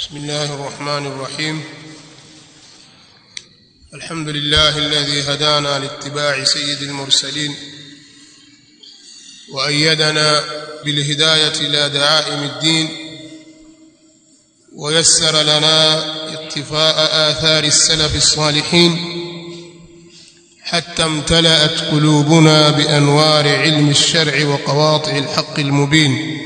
بسم الله الرحمن الرحيم الحمد لله الذي هدانا لاتباع سيد المرسلين وأيدنا بالهداية إلى دعائم الدين ويسر لنا اقتفاء آثار السلف الصالحين حتى امتلأت قلوبنا بأنوار علم الشرع وقواطع الحق المبين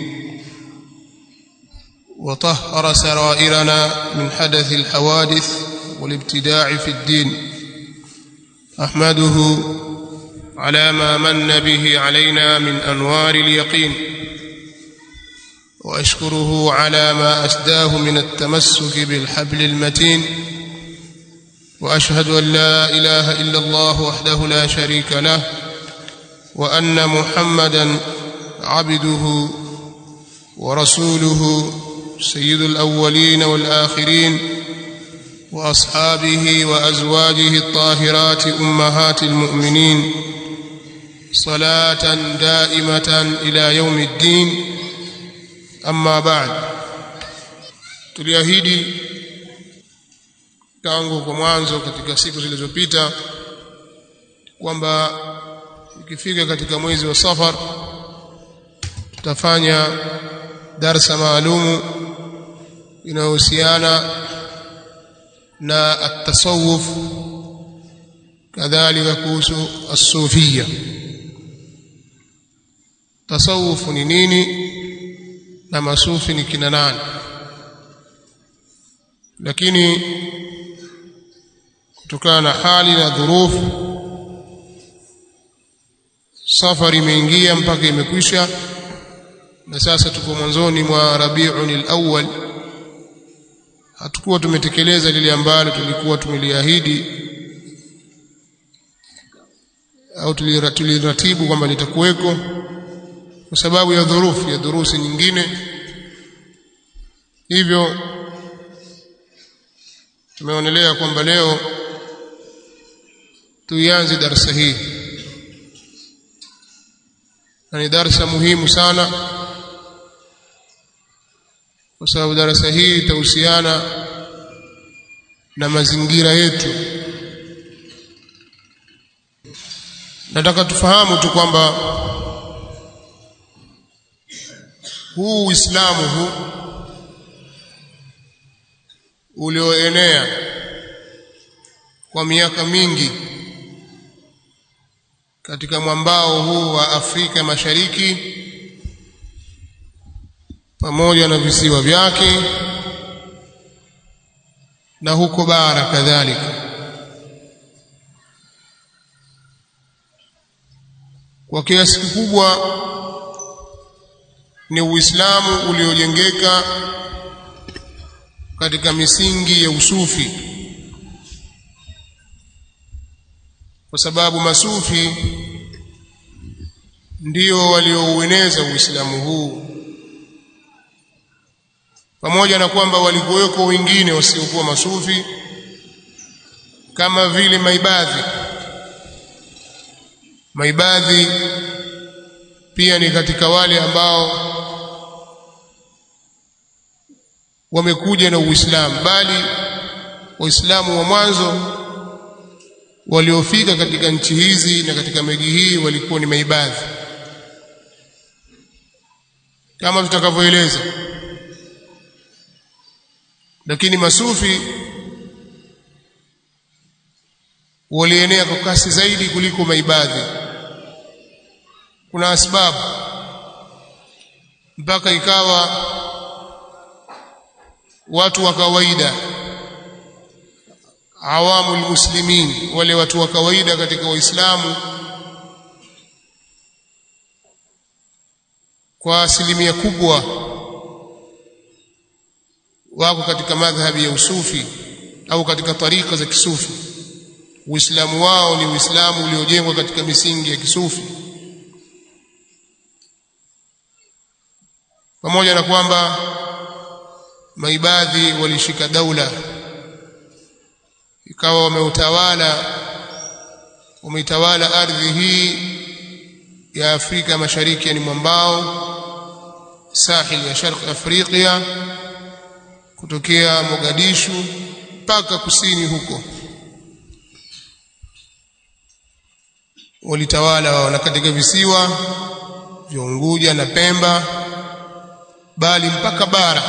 وطهر سرائرنا من حدث الحوادث والابتداع في الدين احمده على ما من به علينا من انوار اليقين واشكره على ما اسداه من التمسك بالحبل المتين واشهد ان لا اله الا الله وحده لا شريك له وان محمدا عبده ورسوله سيد الاولين والاخرين واصحابه وازواجه الطاهرات امهات المؤمنين صلاه دائمه الى يوم الدين اما بعد tuliahidi tangu kwa mwanzo katika siku zilizopita kwamba ikifika katika mwezi wa safar tutafanya darsa maalumu inayohusiana na at-tasawuf kadhalika kuhusu as-sufia tasawuf ni nini na masufi ni kina nani lakini kutokana na hali na dhurufu safari imeingia mpaka imekwisha na sasa tuko mwanzoni mwa Rabiul al-Awwal hatukuwa tumetekeleza lile ambalo tulikuwa tumeliahidi au tuliratibu kwamba litakuweko kwa sababu ya dhurufu ya dhurusi nyingine hivyo tumeonelea kwamba leo tuianze darasa hii na ni darasa muhimu sana kwa sababu darasa hii itahusiana na mazingira yetu nataka tufahamu tu kwamba huu Uislamu huu ulioenea kwa miaka mingi katika mwambao huu wa Afrika Mashariki pamoja na visiwa vyake na huko bara kadhalika kwa kiasi kikubwa ni Uislamu uliojengeka katika misingi ya usufi kwa sababu masufi ndio walioueneza Uislamu huu pamoja na kwamba walikuweko wengine wasiokuwa masufi kama vile maibadhi maibadhi pia ni katika wale ambao wamekuja na Uislamu bali waislamu wa mwanzo waliofika katika nchi hizi na katika miji hii walikuwa ni maibadhi kama tutakavyoeleza lakini masufi walienea kwa kasi zaidi kuliko maibadhi kuna sababu mpaka ikawa watu wa kawaida awamul muslimin wale watu wa kawaida katika waislamu kwa asilimia kubwa wako katika madhhabi ya usufi au katika tarika za kisufi uislamu wao ni uislamu uliojengwa katika misingi ya kisufi pamoja na kwamba maibadhi walishika daula ikawa wameutawala wameitawala ardhi hii ya Afrika Mashariki yani mwambao sahil ya Sharq Afrika kutokea Mogadishu mpaka kusini huko walitawala wao na katika visiwa vya Unguja na Pemba bali mpaka bara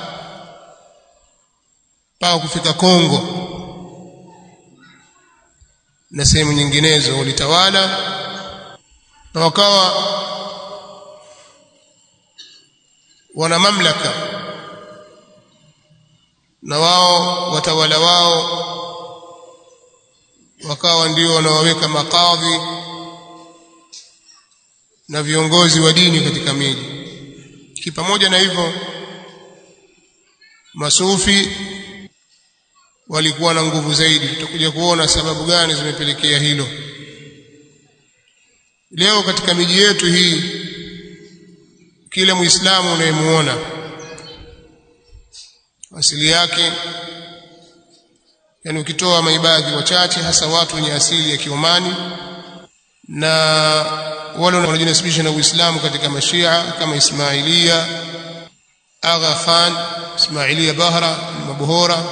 mpaka kufika Kongo na sehemu nyinginezo walitawala na wakawa wana mamlaka na wao watawala wao wakawa ndio wanawaweka makadhi na viongozi wa dini katika miji kipamoja na hivyo masufi walikuwa na nguvu zaidi tutakuja kuona sababu gani zimepelekea hilo leo katika miji yetu hii kila muislamu unayemuona asili yake yani ukitoa maibadhi wachache hasa watu wenye asili ya Kiomani na wale wanaojinasibisha na Uislamu katika mashia kama Ismailia Agha Khan Ismailia Bahra Mabuhora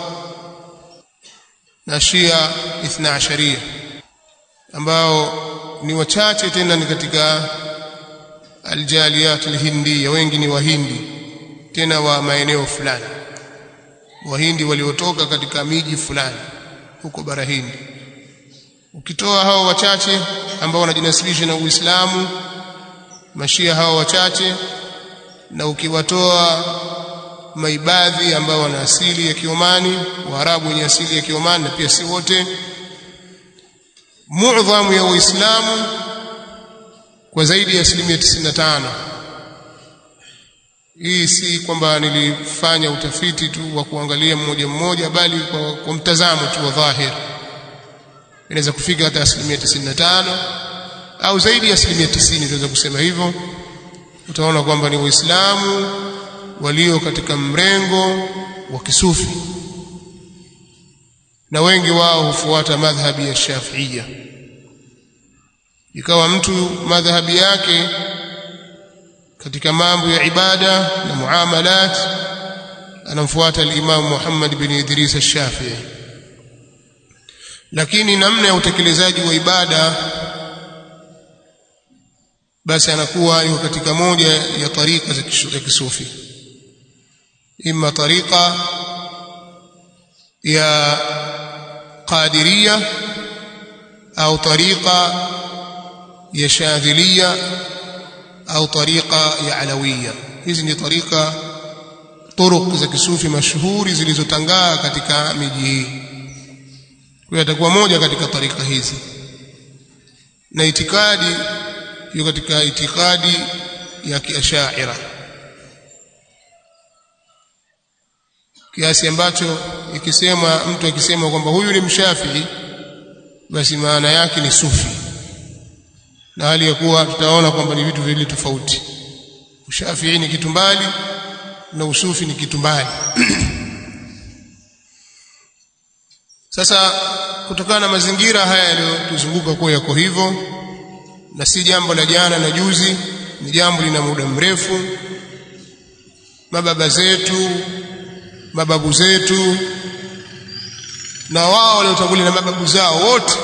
na Shia Ithna Asharia ambao ni wachache tena ni katika aljaliyat alhindiya wengi ni wahindi tena wa maeneo fulani wahindi waliotoka katika miji fulani huko bara hindi ukitoa hao wachache ambao wanajinasibisha na Uislamu mashia hao wachache na ukiwatoa maibadhi ambao wana asili ya Kiomani Waarabu wenye asili ya Kiomani na pia si wote muadhamu ya Uislamu kwa zaidi ya asilimia 95 hii si kwamba nilifanya utafiti tu wa kuangalia mmoja mmoja bali kwa, kwa mtazamo tu wa dhahir inaweza kufika hata asilimia 95 au zaidi ya asilimia 90 tunaweza kusema hivyo utaona kwamba ni waislamu walio katika mrengo wa kisufi na wengi wao hufuata madhhabi ya Shafiia ikawa mtu madhhabi yake katika mambo ya ibada na muamalat anamfuata al-Imam Muhammad bin Idris al-Shafi'i lakini namna ya utekelezaji wa ibada basi anakuwa yuko katika moja ya tarika za kisufi imma tarika ya qadiria au tarika ya shadhilia au tarika ya alawiya hizi ni tarika turuq za kisufi mashuhuri zilizotangaa katika miji hii kwa atakuwa moja katika tarika hizi na itikadi hiyo katika itikadi ya kiashaira kiasi ambacho ikisema mtu akisema kwamba huyu ni mshafii basi maana yake ni sufi na hali ya kuwa tutaona kwamba ni vitu viwili tofauti ushafii ni kitu mbali na usufi ni kitu mbali sasa kutokana na mazingira haya yaliyotuzunguka kwa yako hivyo na si jambo la jana na juzi ni jambo lina muda mrefu mababa zetu mababu zetu na wao waliotangulia na mababu zao wote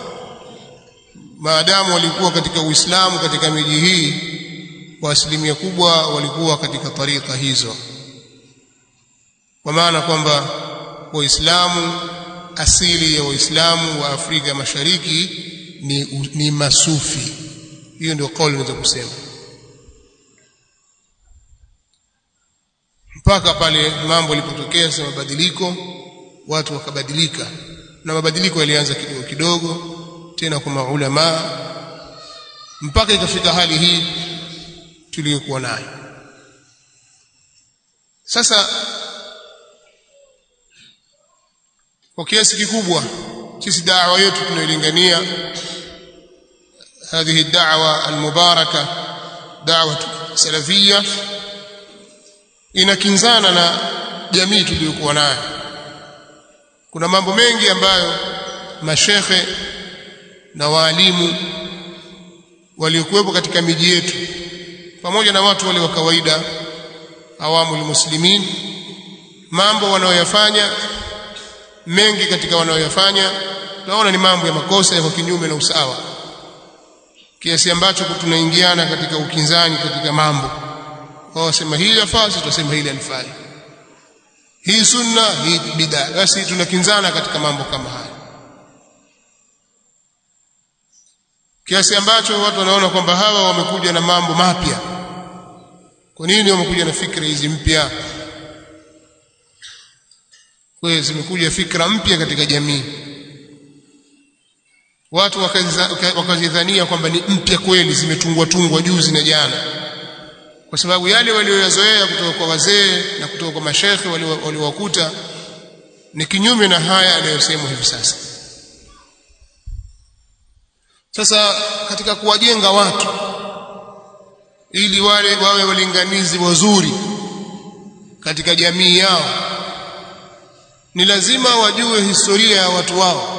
maadamu walikuwa katika Uislamu katika miji hii kwa asilimia kubwa walikuwa katika tarika hizo kwa maana kwamba waislamu asili ya waislamu wa Afrika Mashariki ni, ni masufi hiyo ndio kauli naweza kusema mpaka pale mambo yalipotokea sasa mabadiliko watu wakabadilika na mabadiliko yalianza kidogo kidogo tena kwa maulama mpaka ikafika hali hii tuliyokuwa nayo sasa kwa kiasi kikubwa sisi da'wa yetu tunailingania هذه الدعوة المباركة دعوة سلفية inakinzana na jamii tuliyokuwa nayo kuna mambo mengi ambayo mashekhe na waalimu waliokuwepo katika miji yetu pamoja na watu wale wa kawaida awamu muslimin mambo wanayoyafanya mengi katika wanayoyafanya tunaona ni mambo ya makosa yako kinyume na usawa kiasi ambacho tunaingiana katika ukinzani katika mambo wao wasema hili lafaa sisi tunasema hili halifai hii sunna hii bid'a basi tunakinzana katika mambo kama haya kiasi ambacho watu wanaona kwamba hawa wamekuja na mambo mapya kwa nini wamekuja na fikra hizi mpya kwa hiyo zimekuja fikra mpya katika jamii watu wakazidhania kwamba ni mpya kweli zimetungwa tungwa juzi na jana kwa sababu yale walioyazoea kutoka kwa wazee na kutoka kwa mashekhe waliowakuta ni kinyume na haya yanayosemwa hivi sasa sasa katika kuwajenga watu ili wale wawe walinganizi wazuri katika jamii yao ni lazima wajue historia ya watu wao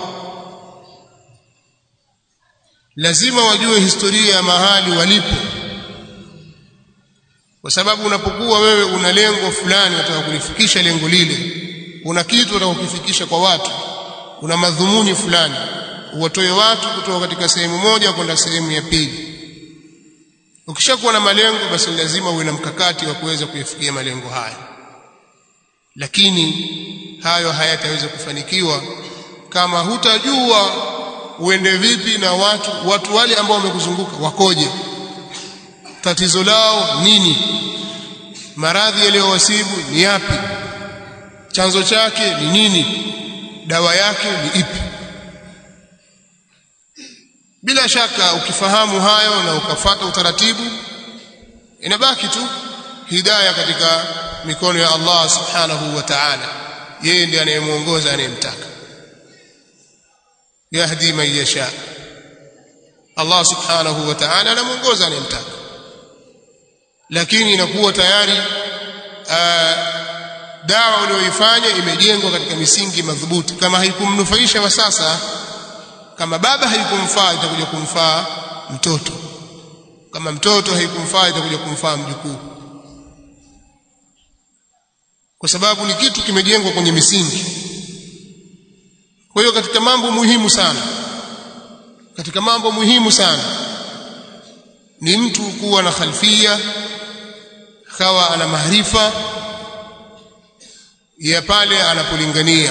lazima wajue historia ya mahali walipo kwa sababu unapokuwa wewe una lengo fulani unataka kulifikisha lengo lile una kitu unataka kukifikisha kwa watu una madhumuni fulani uwatoe watu kutoka katika sehemu moja kwenda sehemu ya pili ukishakuwa na malengo basi lazima uwe na mkakati wa kuweza kuyafikia malengo haya lakini hayo hayataweza kufanikiwa kama hutajua uende vipi na watu watu wale ambao wamekuzunguka wakoje tatizo lao nini maradhi yaliyowasibu ni yapi chanzo chake ni nini dawa yake ni ipi bila shaka ukifahamu hayo na ukafata utaratibu inabaki tu hidayah katika mikono ya Allah subhanahu wa ta'ala yeye ndiye anayemuongoza anayemtaka yahdi man yasha Allah subhanahu wa ta'ala anamuongoza anayemtaka lakini inakuwa tayari dawa uliyoifanya imejengwa katika misingi madhubuti kama haikumnufaisha wa sasa kama baba haikumfaa itakuja kumfaa mtoto kama mtoto haikumfaa itakuja kumfaa mjukuu kwa sababu ni kitu kimejengwa kwenye misingi kwa hiyo katika mambo muhimu sana katika mambo muhimu sana ni mtu kuwa na khalfia kawa ana maarifa ya pale anapolingania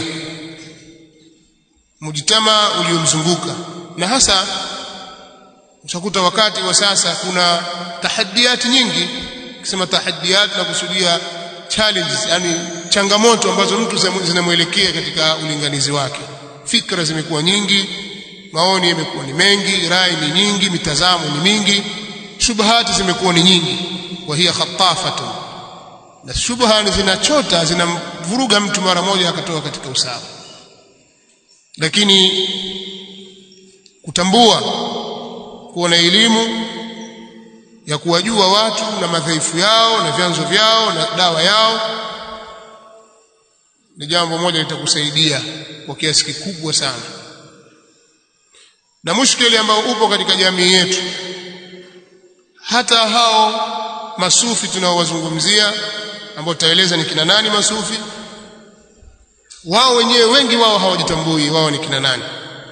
mujtama uliomzunguka na hasa utakuta wakati wa sasa kuna tahaddiati nyingi kisema tahaddiat na kusudia challenges yani changamoto ambazo mtu zinamwelekea katika ulinganizi wake fikra zimekuwa nyingi maoni yamekuwa ni mengi rai ni nyingi mitazamo ni mingi shubahati zimekuwa ni nyingi wa hiya khatafatun na shubha zinachota zinamvuruga mtu mara moja akatoka katika usawa lakini kutambua kuwa na elimu ya kuwajua watu na madhaifu yao na vyanzo vyao na dawa yao ni jambo moja litakusaidia kwa kiasi kikubwa sana na mushkeli ambao upo katika jamii yetu hata hao masufi tunaowazungumzia ambao tutaeleza ni kina nani masufi wao wenyewe wengi wao hawajitambui wao ni kina nani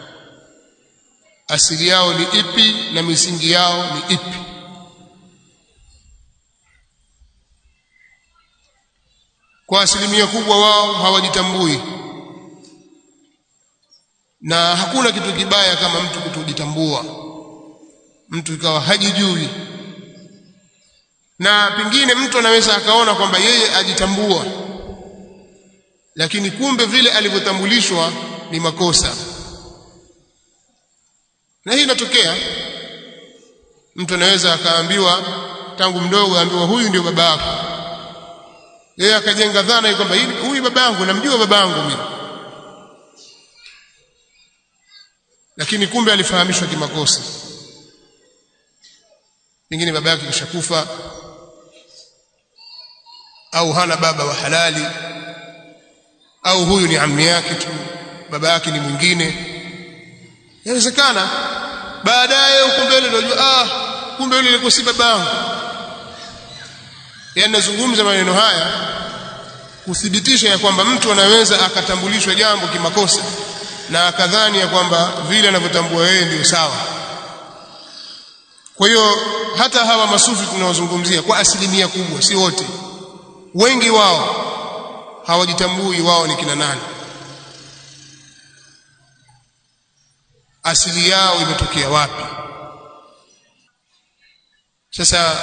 asili yao ni ipi na misingi yao ni ipi kwa asilimia kubwa wao hawajitambui na hakuna kitu kibaya kama mtu kutojitambua mtu ikawa hajijui na pengine mtu anaweza akaona kwamba yeye ajitambua lakini kumbe vile alivyotambulishwa ni makosa na hii inatokea mtu anaweza akaambiwa tangu mdogo aambiwa huyu ndio baba yako yeye akajenga dhana kwamba huyu baba yangu namjua baba yangu mimi lakini kumbe alifahamishwa kimakosa pengine baba yake kishakufa au hana baba wa halali au huyu ni ammi yake tu baba yake ni mwingine inawezekana baadaye huko mbele ndio ah kumbe yule alikuwa si baba yangu yani nazungumza maneno haya kuthibitisha ya kwamba mtu anaweza akatambulishwa jambo kimakosa na akadhani ya kwamba vile anavyotambua yeye ndio sawa kwa hiyo hata hawa masufi tunaozungumzia kwa asilimia kubwa si wote wengi wao hawajitambui wao ni kina nani asili yao imetokea wapi sasa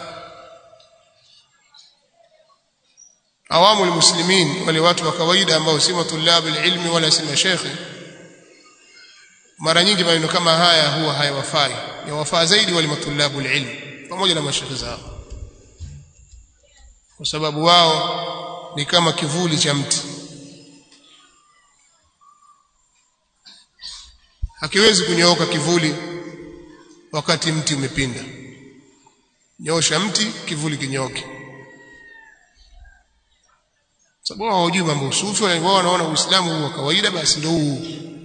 awamu almuslimin wale watu wa kawaida ambao si matulabu ilmi wala si mashekhe mara nyingi maneno kama haya huwa hayawafai yawafaa zaidi wale matulabu ilmi pamoja na mashekhe zao kwa sababu wao ni kama kivuli cha mti hakiwezi kunyooka kivuli wakati mti umepinda nyosha mti kivuli kinyooke sababu wao hawajui mambo usufi wao wanaona uislamu huu wa kawaida basi ndio huu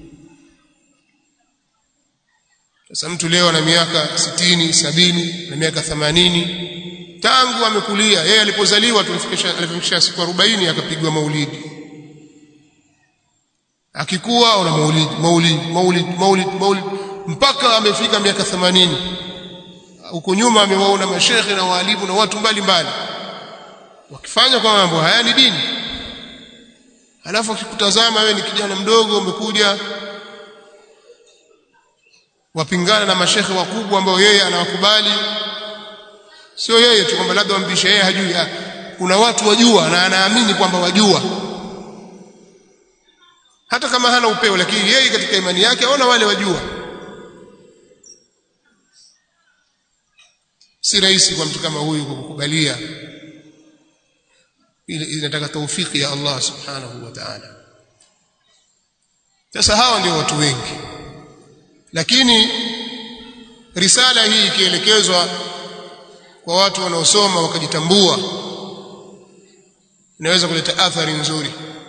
sasa mtu leo ana miaka sitini sabini na miaka themanini tangu amekulia yeye alipozaliwa tulifikisha alifikisha siku 40 akapigwa maulidi akikuwa una maulidi maulidi maulidi maulidi maulidi mpaka amefika miaka 80 huko nyuma amewaona mashekhe na walimu na watu mbalimbali wakifanya kwa mambo haya ni dini alafu akikutazama wewe ni kijana mdogo umekuja wapingana na mashekhe wakubwa ambao yeye anawakubali sio yeye tu kwamba labda wampisha yeye hajui kuna watu wajua na anaamini kwamba wajua hata kama hana upeo lakini yeye katika imani yake aona wale wajua si rahisi kwa mtu kama huyu kukubalia ile inataka taufiki ya Allah subhanahu wa ta'ala sasa hawa ndio watu wengi lakini risala hii ikielekezwa kwa watu wanaosoma wakajitambua inaweza kuleta athari nzuri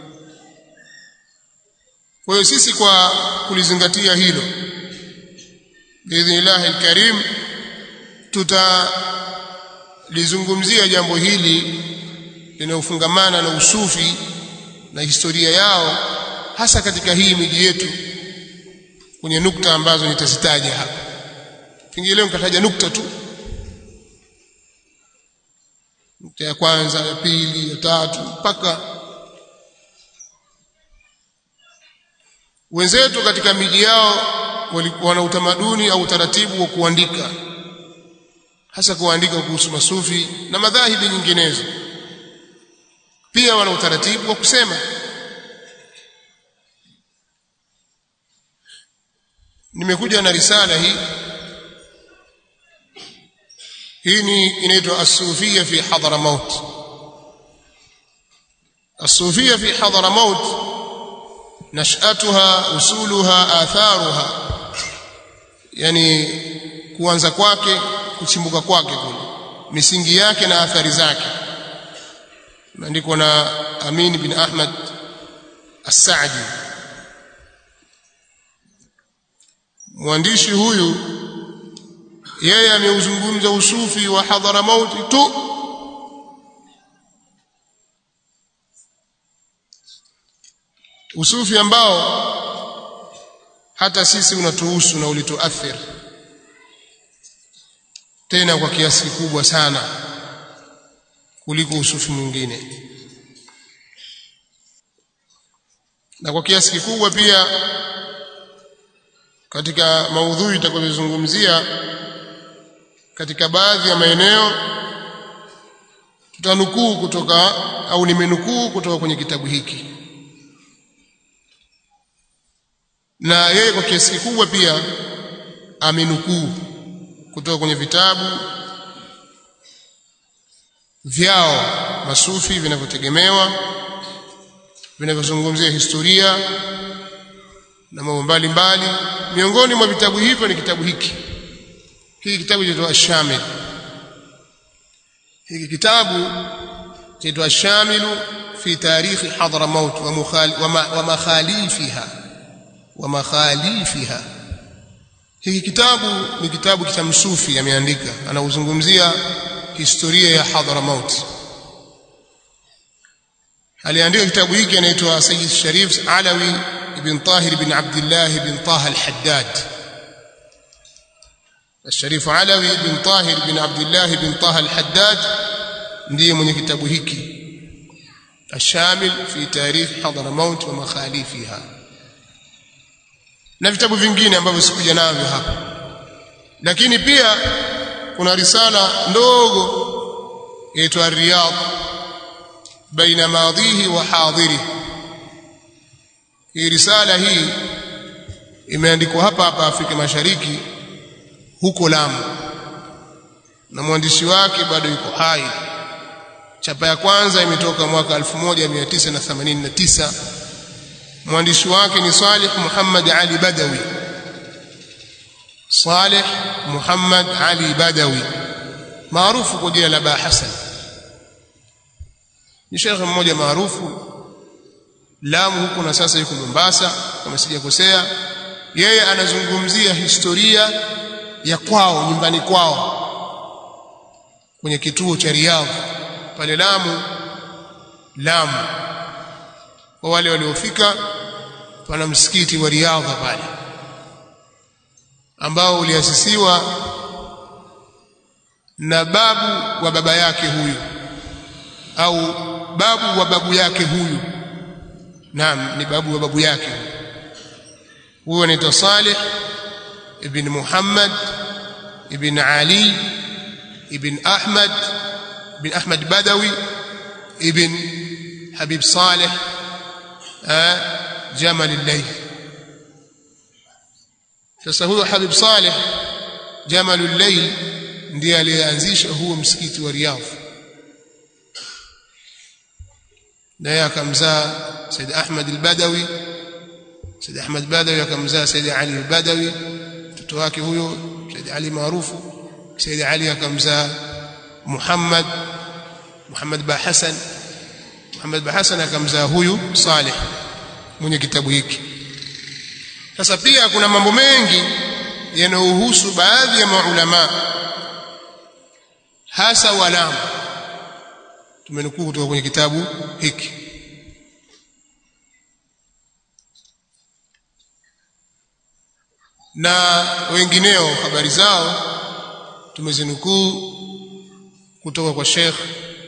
kwa hiyo sisi kwa kulizingatia hilo biidhnillahi alkarim tutalizungumzia jambo hili linalofungamana na usufi na historia yao hasa katika hii miji yetu kwenye nukta ambazo nitazitaja hapa pengine leo nikataja nukta tu nukta ya kwanza ya pili ya tatu mpaka wenzetu katika miji yao wana utamaduni au utaratibu wa kuandika hasa kuandika kuhusu masufi na madhahibi nyinginezo pia wana utaratibu wa kusema nimekuja na risala hii hii ni inaitwa as-sufia fi hadramaut as-sufia fi hadramaut nash'atuha usuluha atharuha yani kuanza kwake kuchimbuka kwake kule misingi yake na athari zake imeandikwa na Amin bin Ahmad As-Saadi mwandishi huyu yeye ameuzungumza usufi wa Hadharamauti tu usufi ambao hata sisi unatuhusu na ulituathiri tena kwa kiasi kikubwa sana kuliko usufi mwingine na kwa kiasi kikubwa pia katika maudhui itakayozungumzia katika baadhi ya maeneo tutanukuu kutoka au nimenukuu kutoka kwenye kitabu hiki na yeye kwa kiasi kikubwa pia amenukuu kutoka kwenye vitabu vyao masufi vinavyotegemewa vinavyozungumzia historia na mambo mbalimbali miongoni mwa vitabu hivyo ni kitabu hiki hiki kitabu chaitwa Ash-Shamil hiki kitabu chaitwa Ash-Shamilu fi tarikhi Hadramaut wa makhalifiha wa makhalifiha hiki kitabu ni kitabu cha msufi ameandika anauzungumzia historia ya Hadramaut aliandika kitabu hiki anaitwa Sayyid Sharif Alawi ibn Tahir ibn Abdullah ibn Taha al-Haddad الشريف علوي بن طاهر بن عبد الله بن طه الحداد ndiye mwenye kitabu hiki الشامل في تاريخ حضرموت ومخاليفها na vitabu vingine ambavyo sikuja navyo hapa lakini pia kuna risala ndogo inaitwa Riyadh baina madhihi wa hadhiri hii risala hii imeandikwa hapa hapa Afrika Mashariki huko Lamu na mwandishi wake bado yuko hai chapa ya kwanza imetoka mwaka 1989 mwandishi wake ni Salih Muhammad Ali Badawi Salih Muhammad Ali Badawi maarufu kwa jina la Ba Hassan ni shekhe mmoja maarufu Lamu huko na sasa yuko Mombasa kama sijakosea yeye anazungumzia historia ya kwao nyumbani kwao kwenye kituo cha Riyadh pale Lamu Lamu kwa wale waliofika pana msikiti wa Riyadh pale ambao uliasisiwa na babu wa baba yake huyu au babu wa babu yake huyu naam ni babu wa babu yake huyu anaitwa Saleh ibn Muhammad ibn Ali ibn Ahmad ibn Ahmad Badawi ibn Habib Saleh Jamal al-Layth sasa huyo Habib Saleh Jamal al-Layth ndiye aliyeanzisha huo msikiti wa Riyadh naye akamzaa Said Ahmad al-Badawi Said Ahmad Badawi akamzaa Said Ali al-Badawi mtoto wake huyo Said Ali maarufu Said Ali akamzaa Muhammad Muhammad ba Hassan Muhammad ba Hassan akamzaa huyu Saleh mwenye kitabu hiki sasa pia kuna mambo mengi yanayohusu baadhi ya maulama hasa walamu tumenukuu kutoka kwenye kitabu hiki na wengineo habari zao tumezinukuu kutoka kwa Sheikh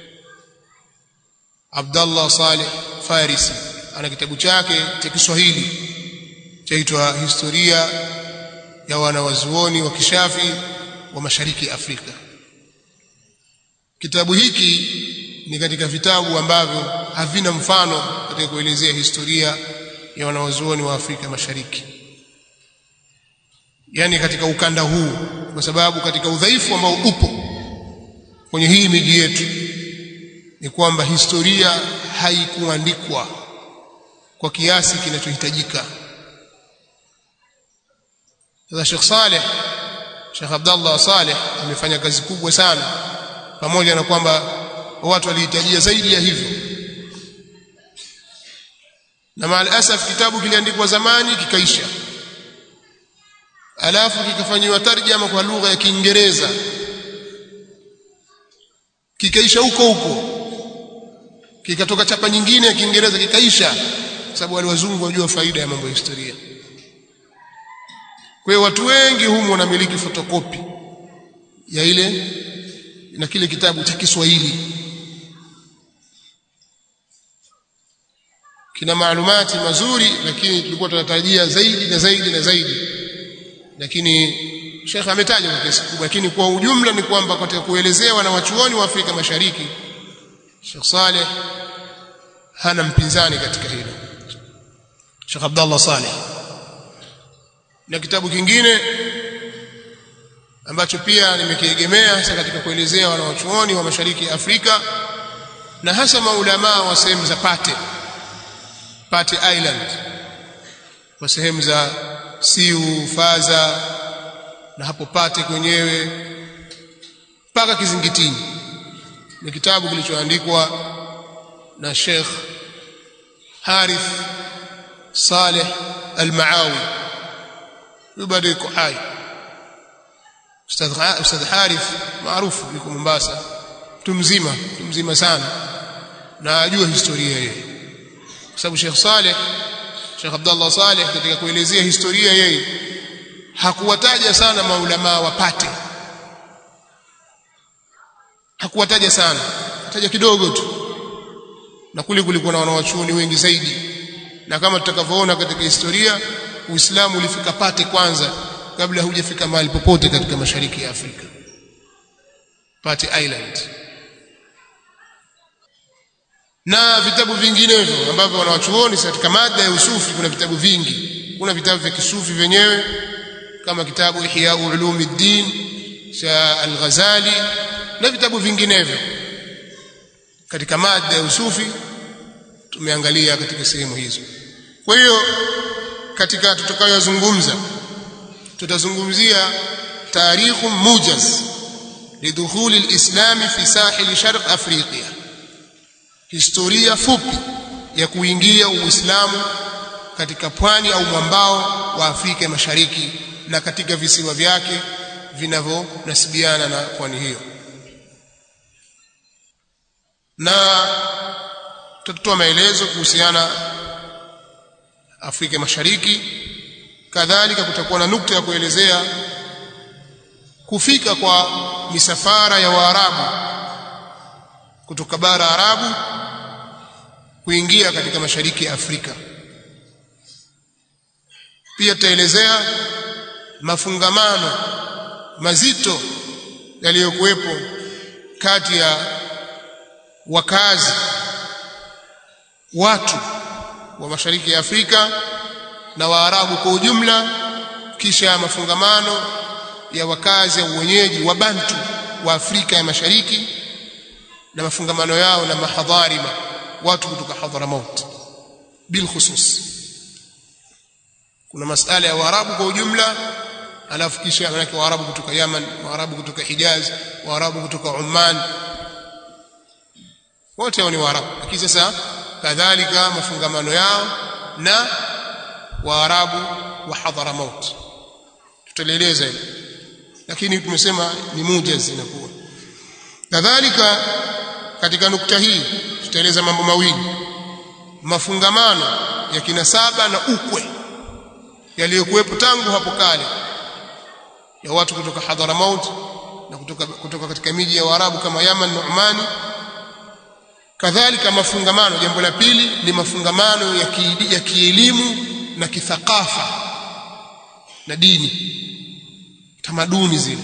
Abdullah Saleh Farisi ana kitabu chake cha Kiswahili chaitwa Historia ya wanawazuoni wa kishafi wa Mashariki ya Afrika. Kitabu hiki ni katika vitabu ambavyo havina mfano katika kuelezea historia ya wanawazuoni wa Afrika Mashariki, yaani katika ukanda huu, kwa sababu katika udhaifu ambao upo kwenye hii miji yetu ni kwamba historia haikuandikwa kwa kiasi kinachohitajika. Sasa Sheikh Saleh Sheikh Abdallah Saleh amefanya kazi kubwa sana, pamoja na kwamba watu walihitajia zaidi ya hivyo, na maalasaf kitabu kiliandikwa zamani kikaisha, alafu kikafanyiwa tarjama kwa lugha ya Kiingereza kikaisha huko huko, kikatoka chapa nyingine ya Kiingereza kikaisha, sababu wale wazungu wajua faida ya mambo ya historia. Kwa hiyo watu wengi humu wanamiliki fotokopi ya ile na kile kitabu cha Kiswahili, kina maalumati mazuri, lakini tulikuwa tunatarajia zaidi na zaidi na zaidi, lakini Sheikh ametaja kwa kiasi kikubwa, lakini kwa ujumla ni kwamba katika kuelezea wanawachuoni wa Afrika Mashariki, Sheikh Saleh hana mpinzani katika hilo, Sheikh Abdallah Saleh. Na kitabu kingine ambacho pia nimekiegemea hasa katika kuelezea wanawachuoni wa Mashariki ya Afrika na hasa maulamaa wa sehemu za Pate, Pate Island, kwa sehemu za Siu, Faza na hapo Pate kwenyewe mpaka Kizingitini. Ni kitabu kilichoandikwa na Sheikh Harith Saleh Al-Maawi, huyu bado yuko hai. Ustadh Ustadh Harith maarufu, yuko Mombasa, mtu mzima, mtu mzima sana, na ajua historia yeye kwa sababu Sheikh Saleh Sheikh Abdullah Saleh katika kuelezea historia yeye hakuwataja sana maulama wapate hakuwataja sana taja kidogo tu na kule kulikuwa na wanawachuoni wengi zaidi na kama tutakavyoona katika historia Uislamu ulifika pate kwanza kabla hujafika mahali popote katika mashariki ya Afrika Pate Island na vitabu vinginevyo ambavyo wanawachuoni katika mada ya usufi kuna vitabu vingi kuna vitabu vya kisufi vyenyewe kama kitabu Ihya Ulumuddin cha Al-Ghazali na vitabu vinginevyo katika mada ya usufi tumeangalia katika sehemu hizo kwa hiyo katika tutakayozungumza tutazungumzia tarikhu mujaz lidukhul alislam fi sahil sharq afrika historia fupi ya kuingia uislamu katika pwani au mwambao wa Afrika Mashariki na katika visiwa vyake vinavyonasibiana na pwani hiyo na tutatoa maelezo kuhusiana Afrika Mashariki kadhalika kutakuwa na nukta ya kuelezea kufika kwa misafara ya Waarabu kutoka bara Arabu kuingia katika mashariki ya Afrika pia tutaelezea mafungamano mazito yaliyokuwepo kati ya wakazi watu wa mashariki ya Afrika na Waarabu kwa ujumla kisha mafungamano ya wakazi au wenyeji wa Bantu wa Afrika ya Mashariki na mafungamano yao na mahadharima watu kutoka Hadramaut bil khusus kuna masala ya Waarabu kwa ujumla alafu kisha manake Waarabu kutoka Yaman Waarabu kutoka Hijaz Waarabu kutoka Oman wote hao ni Waarabu lakini sasa kadhalika mafungamano yao na Waarabu wa Hadramaut tutaeleza hilo lakini tumesema ni mujaz inakuwa kadhalika katika nukta hii tutaeleza mambo mawili mafungamano ya kinasaba na ukwe yaliyokuwepo tangu hapo kale ya watu kutoka Hadramaut na kutoka, kutoka katika miji ya Waarabu kama Yaman na Omani kadhalika mafungamano jambo la pili ni mafungamano ya, ki, ya kielimu na kithakafa na dini tamaduni zile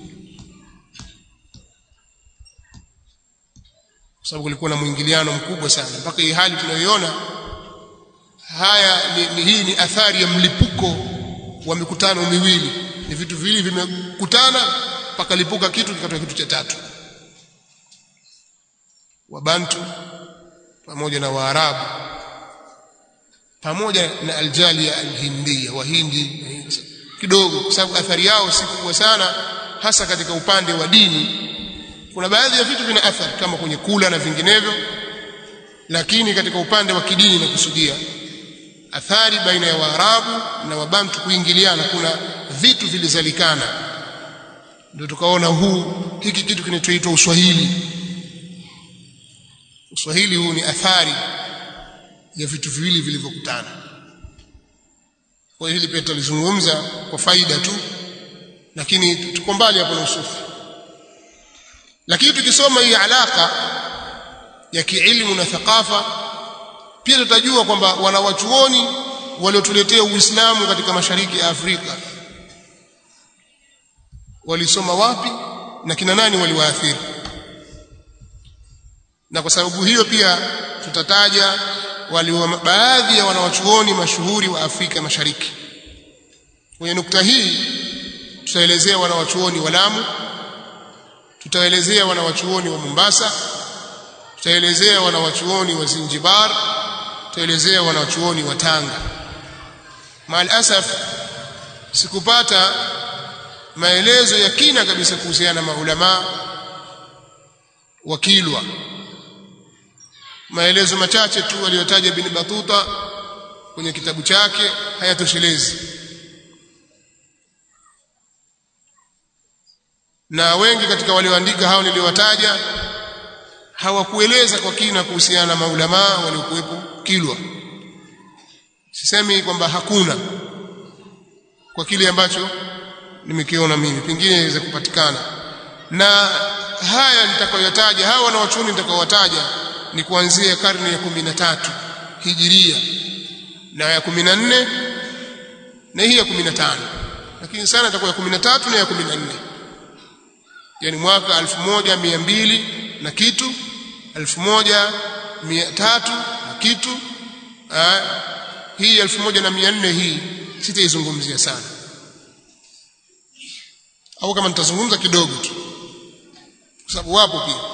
kwa sababu kulikuwa na mwingiliano mkubwa sana mpaka hii hali tunayoiona haya ni, ni, hii ni athari ya mlipuko wa mikutano miwili ni vitu viwili vimekutana pakalipuka kitu kikatoka kitu cha tatu wabantu pamoja na waarabu pamoja na aljalia alhindia wahindi kidogo kwa sababu athari yao si kubwa sana hasa katika upande wa dini kuna baadhi ya vitu vina athari kama kwenye kula na vinginevyo lakini katika upande wa kidini nakusudia athari baina ya waarabu na wabantu kuingiliana kuna vitu vilizalikana ndio tukaona huu hiki kitu kinachoitwa uswahili uswahili huu ni athari ya vitu viwili vilivyokutana kwa hiyo hili pia tulizungumza kwa faida tu lakini tuko mbali hapo na usufi lakini tukisoma hii alaka ya kiilmu na thakafa pia tutajua kwamba wanawachuoni waliotuletea Uislamu katika mashariki ya Afrika walisoma wapi na kina nani waliwaathiri na kwa sababu hiyo pia tutataja wali baadhi ya wanawachuoni mashuhuri wa Afrika Mashariki kwenye nukta hii tutaelezea wanawachuoni wa Lamu tutaelezea wanawachuoni wa Mombasa tutaelezea wanawachuoni wa Zanzibar tutaelezea wanawachuoni wa Tanga maal asaf sikupata maelezo ya kina kabisa kuhusiana na maulama wa Kilwa maelezo machache tu aliyotaja Ibn Batuta kwenye kitabu chake hayatoshelezi na wengi katika walioandika hao niliowataja hawakueleza kwa kina kuhusiana na maulamaa waliokuwepo Kilwa sisemi kwamba hakuna kwa kile ambacho nimekiona mimi pengine inaweza kupatikana na haya nitakayotaja hawa wanawachuoni nitakayowataja ni kuanzia karne ya kumi na tatu hijiria na ya kumi na nne na hii ya kumi na tano lakini sana itakuwa ya kumi na tatu na ya kumi na nne yani mwaka elfu moja mia mbili na kitu elfu moja mia tatu na kitu aa, hii elfu moja na mia nne hii sitaizungumzia sana au kama nitazungumza kidogo tu kwa sababu wapo pia